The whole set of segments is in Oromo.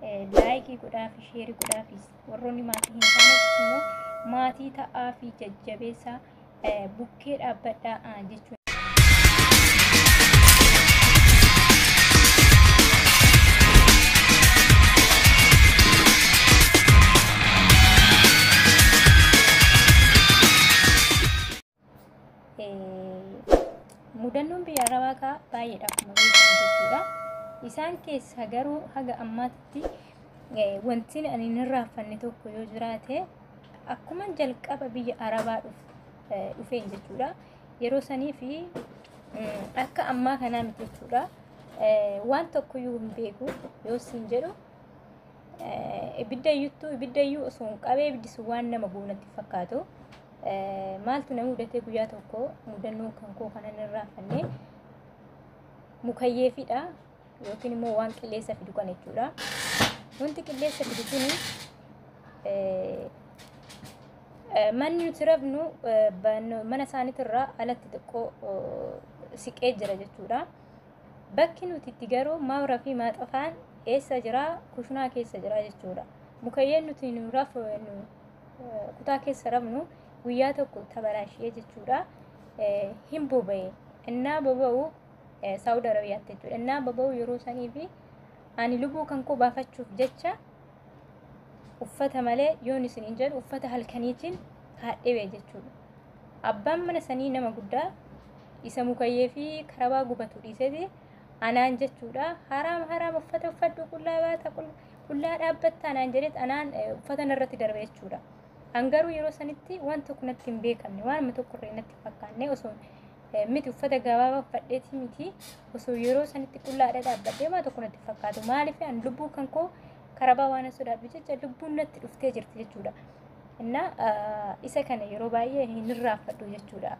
laayikii godhaa fi sheerii godhaa fi warroonni maatii hin taanes immoo maatii ta'aa fi jajjabeessaa bukkee dhaabbadhaa jechuudha. mudannoon biyya arabaa kaa baay'eedha akkuma beekamu jechuudha. Isaan keessa garuu haga ammaatti wanti ani hin raaffanne tokko yoo jiraate akkuma jalqaba biyya arabaa dhufeen jechuudha. Yeroo sanii fi akka ammaa kanaa miti jechuudha. Waan tokkoyyuu hin beeku yoo siin jedhu ibidda iyyuttuu ibidda iyyuu osoo hin qabee ibiddi sun waan nama guunatti fakkaatu. maaltu na mudatee guyyaa tokko mudannoo kan koo kanan hin raaffanne mukayyeefidha yookiin immoo waan qilleessa fidu kan jechuudha. Wanti qilleessa fidu kun manni nuti rafnu mana isaaniitirraa alatti xiqqoo siqee jira jechuudha. Bakki nuti itti garuu maawraa fi maaxafaan eessa jira kushinaa keessa jira jechuudha. Mukayyeen nuti nu rafnu kutaa keessa rafnu guyyaa tokko tabaraashee jechuudha hin boba'e innaa boba'u saawud arabiyaatti jechuudha innaa boba'u yeroo sanii fi ani lubbuu kan koo baafachuuf jecha uffata malee yoon isiniin jedhu uffata halkaniitiin kaadhibee jechuudha abbaan mana sanii nama guddaa isa mukayyee fi karabaa gubatu dhiiseti anaan jechuudha haraam haraam uffata uffadhu qullaa baata qullaa dhaabbatta anaan jedhet anaan uffata narratti darbe jechuudha. Angaruu yeroo sanitti waan tokko natti hin beekamne waan amma tokko irree natti fakkaanne osoo miti uffata gabaabaa uffadheeti miti osoo yeroo sanitti qullaadha dhaabbadhee waan tokko natti fakkaatu maaliif an lubbuu kan koo karabaa waan sodaadhu jecha lubbuun natti dhuftee jirti jechuudha. Innaa isa kana yeroo baay'ee hin irraanfadhu jechuudha.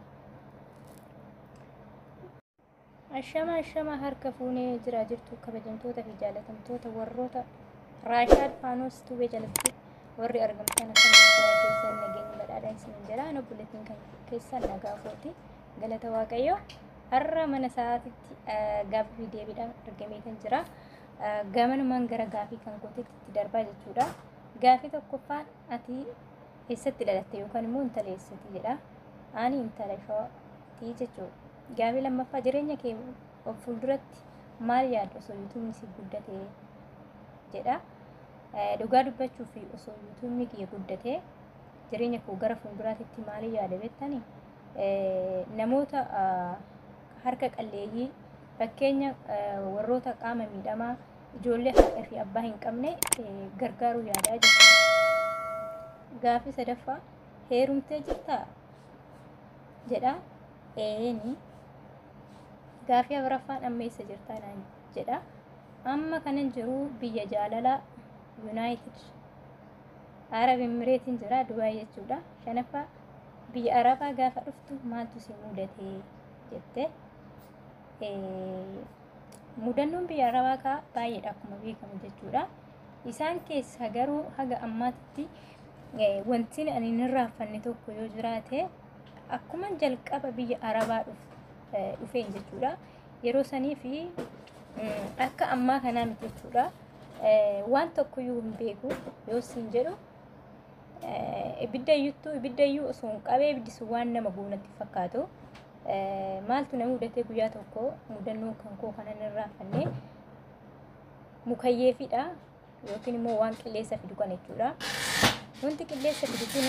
Ashama ashama harka fuunee jira jirtu kabajamtoota fi jaalatamtoota warroota Raashaad Faanos Tubee jalatti warri argamtan akka keessaa keessan nageenyi badhaadhaan isin jira ana bulletiin kan keessan nagaa footi galata waaqayyo har'a mana sa'aatitti gaaffii deebiidhaan argameetan jira gamanumaan gara gaafii kan gootetti itti darbaa jechuudha gaafii tokkoffaan ati eessatti dhalatte yookaan immoo intala eessatti jedha ani intala shawaatii jechuudha gaafii lammaffaa jireenya kee of fuulduratti maal yaaddu osoo yuutuubni si guddate jedha dhugaa dubbachuu fi osoo yuutuubni kiyya guddatee jireenya koo gara fuulduraatti maaliin yaada beektani namoota harka qalleeyyii fakkeenya warroota qaama miidhamaa ijoollee haadha fi abbaa hin qabne gargaaruu yaadaa jechuudha. Gaafii sadaffaa heerumtee jirtaa jedha eeni gaafii afuraffaan amma eessa jirtaa naan jedha amma kanan jiru biyya jaalalaa yuunaayitid arab imireetiin jira dubaay jechuudha shanaffaa biyya arabaa gaafa dhuftu maaltu si mudate jette mudannoon biyya arabaa kaa baay'eedha akkuma beekamu jechuudha isaan keessa garuu haga ammaatti wanti ani hin raaffanne tokko yoo jiraate akkuma jalqaba biyya arabaa dhufeen jechuudha yeroo sanii fi akka ammaa kanaa miti jechuudha waan tokkoyyuu hin beeku yoo siin jedhu ibidda iyyuttuu ibidda iyyuu osoo hin qabee ibiddi sun waan nama guunatti fakkaatu maaltu na mudatee guyyaa tokko mudannoo kan koo kanan hin raaffanne mukayyeefidha yookiin immoo waan qilleessa fidu kan jechuudha wanti qilleessa fidu kun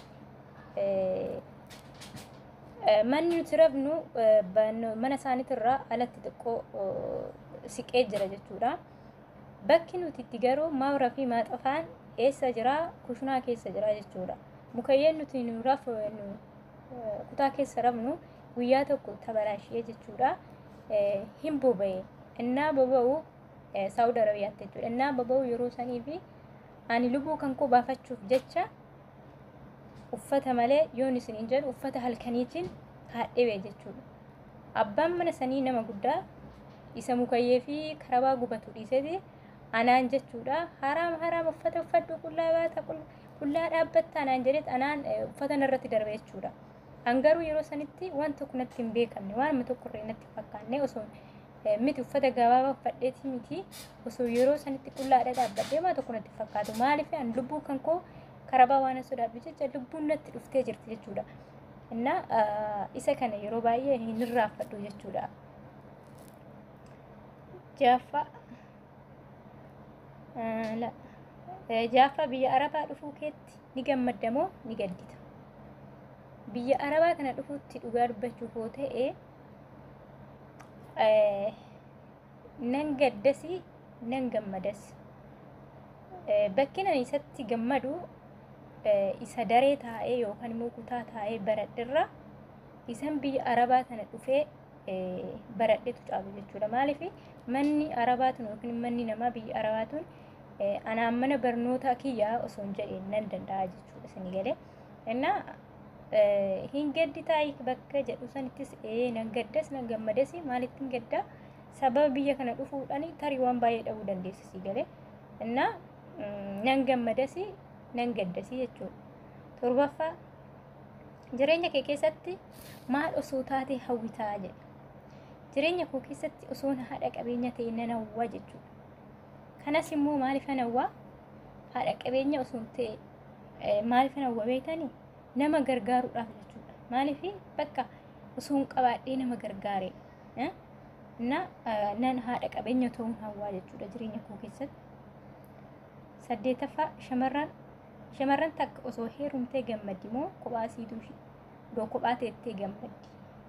manni nuti rafnu mana isaaniitirraa alatti xiqqoo siqee jira jechuudha. Bakki nuti itti garuu maawraa fi maaxafaan eessa jira kushinaa keessa jira jechuudha. Mukayyeen nuti nu rafnu kutaa keessa rafnu guyyaa tokko tabaraashee jechuudha. Hin boba'e innaa boba'u saawud arabiyaatti jechuudha. Innaa boba'u yeroo sanii fi ani lubbuu kan koo baafachuuf jecha uffata malee yoon isiniin jedhu uffata halkaniitiin kaadhibee jechuudha. Abbaan mana sanii nama guddaa isa mukayyee fi karabaa gubatu dhiiseti anaan jechuudha. Haraam haraam uffata uffadhu qullaa baata qullaa dhaabbatta anaan jedhet anaan uffata narratti darbe jechuudha. An garuu yeroo sanitti waan tokko natti hin beekamne waan amma tokko irree natti fakkaanne osoo miti uffata gabaabaa uffadheeti miti osoo yeroo sanitti qullaadha dhaabbadhee maa tokko natti fakkaatu maaliif an lubbuu kan koo karabaa waan sodaadhu jecha lubbuun natti dhuftee jirti jechuudha. Innaa isa kana yeroo baay'ee hin irraanfadhu jechuudha. Jaaffaa jaaffaa biyya arabaa dhufuu keetti ni gammadda moo ni gaddita? Biyya arabaa kana dhufuutti dhugaa dubbachuuf yoo ta'e nan gaddasi nan gammadas. Bakki ani isatti gammadu isa daree taa'ee yookaan immoo kutaa taa'ee baradhirra isan biyya arabaa kana dhufee baradhetu caalu jechuudha. Maaliif manni arabaatun yookiin manni namaa biyya arabaatun anaan mana barnootaa kiyyaa osoo hin jedheen nan danda'a jechuudha isin galee. Innaa hin gaddi taa'ii bakka jedhu sanittis nan gaddas nan gammadas maalittiin gaddaa sababa biyya kana dhufuudhaan tarii waan baay'ee dhabuu dandeessisi galee. Innaa nan gammadas nan gaddas jechuudha. Torbaffaa jireenya kee keessatti maal osoo taate hawwitaa jedha. Jireenya koo keessatti osoo haadha qabeenya ta'e nan hawwaa jechuudha. Kanas immoo maaliifan hawwaa haadha qabeenya osoo ta'e maaliifan hawwa beektanii nama gargaaruudhaaf jechuudha. Maaliif bakka osoo hin qabaadhee nama gargaare na nan haadha qabeenya ta'uun hawwaa jechuudha jireenya koo keessatti. Saddeetaffaa shamarran shamarran takka osoo heerumtee gammaddi moo kophaa siituu iddoo kophaa teettee gammaddi.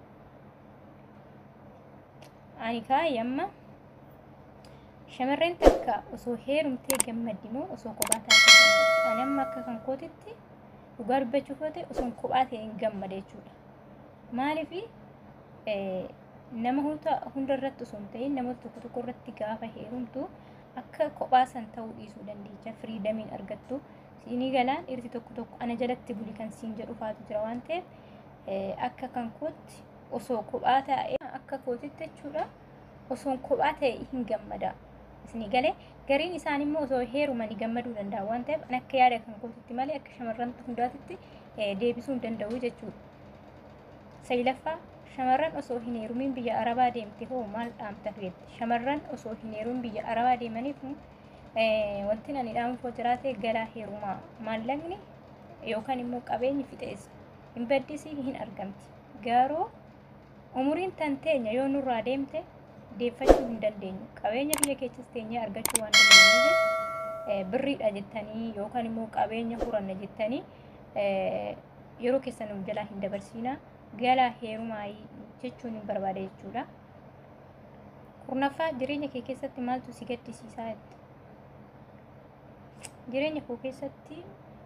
Ani kaa'e amma shamarreen takka osoo heerumtee gammaddi moo osoo kophaa taatee gammaddi. Ani amma akka kan kootitti dhugaa dubbachuuf yoo ta'e osoo kophaa ta'e hin gammada jechuudha. Maaliif nama hunda irratti osoo hin ta'in nama tokko tokko irratti gaafa heerumtu akka kophaa san ta'uu dhiisuu dandeecha firiidamiin argattu. Siinii galaan dhiirti tokko tokko ana jalatti buli kan siin jedhu faatu jira waan ta'eef akka kan kootti osoo kophaa ta'e akka kootitti jechuudha osoo kophaa ta'e hin gammada. Isinii galee gariin isaan immoo osoo heerumanii gammaduu danda'a waan ta'eef an akka yaada kan kootitti malee akka shamarran hundaatitti deebisuu hin danda'u jechuudha. Saylaffaa shamarran osoo hin heerumin biyya arabaa deemte hoo maal dhaamta feette? Shamarran osoo hin heerumin biyya arabaa deemaniif wanti ani dhaamuuf jiraate galaa heerumaa maallaqni yookaan immoo qabeenyi fixeessa hin baddisii hin argamti. Garuu umuriin tan teenya yoo nurraa deemte deeffachuu hin dandeenyu. Qabeenya biyya keessas teenyee argachuu waan dandeenyuuf birriidha jettanii yookaan immoo qabeenya huranna jettanii yeroo keessan of jalaa hin dabarsiinaa galaa heerumaa jechuun hin barbaada jechuudha. Kurnaffaa jireenya kee keessatti maaltu si gaddisiisaa jette? Jireenya koo keessatti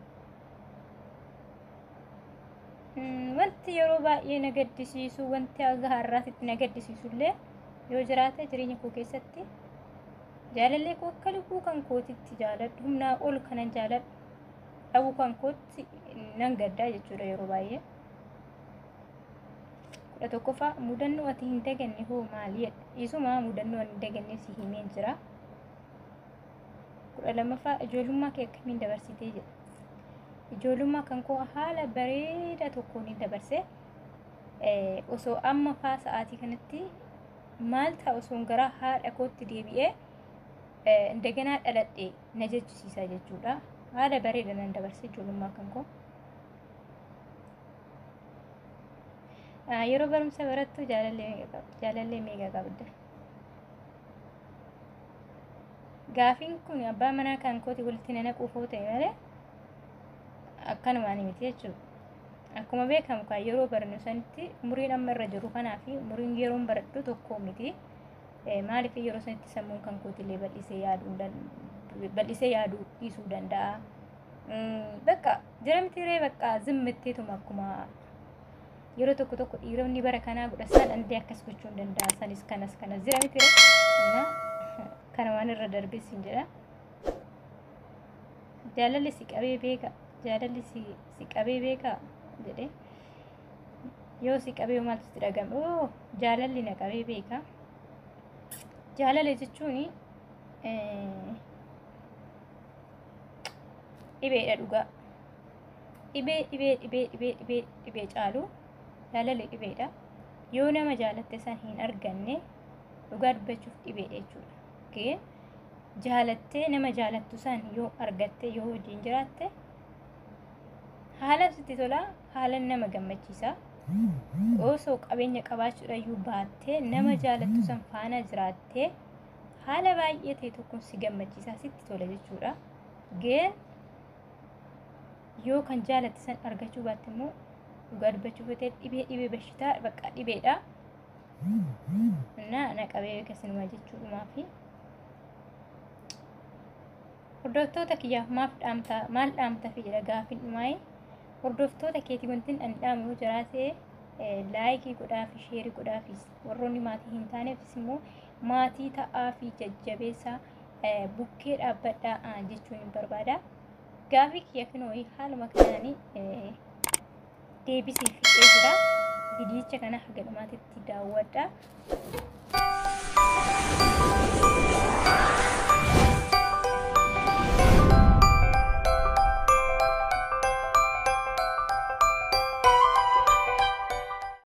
wanti yeroo baay'ee na gaddisiisu wanti aga har'aatitti na gaddisiisullee yoo jiraate jireenya koo keessatti jaalallee koo akka lubbuu kan kootitti jaaladhu humnaa ol kanan jaaladhu dhabuu kan kootti nan gaddaa jechuudha yeroo baay'ee. kudha tokkoffaa mudannoo ati hin daganne hoo maaliyedha isumaa mudannoo ani hin daganne si himeen jira. kudha lammaffaa ijoollummaa kee akkamiin dabarsitee jedha. Ijoollummaa kan koo haala bareedaa tokkoon hin dabarse osoo amma faa sa'aatii kanatti maal ta'a osoo gara haadha kootti deebi'ee daganaa dhaladhe na jechisiisa jechuudha. Haala bareeda nan dabarse ijoollummaa kan koo. Yeroo barumsa barattu jaalallee meeqa qabda? Gaafiin kun abbaa manaa kan kooti walitti nanaquuf yoo ta'e malee akkanumaan miti jechuudha. Akkuma beekamu kan yeroo barannu sanitti umuriin amma irra jiru kanaa fi umuriin yeroon baradhu tokko miti. Maaliif yeroo sanitti sammuun kan kootillee bal'isee yaaduu bal'isee yaaduu dhiisuu danda'a. Bakka jira miti ree bakka zimmitteetuma akkuma yeroo tokko tokko dhiironni bara kanaa godhasan dandee akkas gochuu hin danda'a sanis kanas kanas jira miti ree. kana waan irra darbis hin jedha. Jaalalli si qabee beeka. Jaalalli si si qabee beeka jedhe. Yoo si qabee maaltu si dhagame? Oo jaalalli na qabee beeka. Jaalala jechuun dhibeedha dhugaa. Dhibee dhibee dhibee dhibee dhibee dhibee caalu jaalalli dhibeedha. Yoo nama jaalatte san hin arganne dhugaa dubbachuuf dhibeedha jechuudha. Okay? Jaalattee nama jaalattu san yoo argatte yoo wajjin jiraatte haala sitti tolaa haala nama gammachiisaa osoo qabeenya qabaachuudhayyuu baattee nama jaalattu san faana jiraattee haala baay'ee ta'e tokkoon si gammachiisaa sitti tola jechuudha. Gee yoo kan jaalatte san argachuu baatte immoo dhugaa dubbachuuf ta'e dhibee dhibee bashitaa bakka dhibeedha. እና naqabee akkasuma jechuudhumaa fi hordoftoota kiyyaaf maaf dhaamta maal dhaamta fi jedha gaafin dhumaa'e hordoftoota keetii wanti ani dhaamu yoo jiraate laayikii godhaa fi sheerii godhaa fi warroonni maatii hin taaneefis immoo maatii ta'aa fi jajjabeessaa bukkee dhaabbadhaa jechuun hin barbaada. Gaafii kiyya kunoo haaluma kanaanii deebisii fixee jira. Viidiyicha kana haga dhumaatitti daawwadha.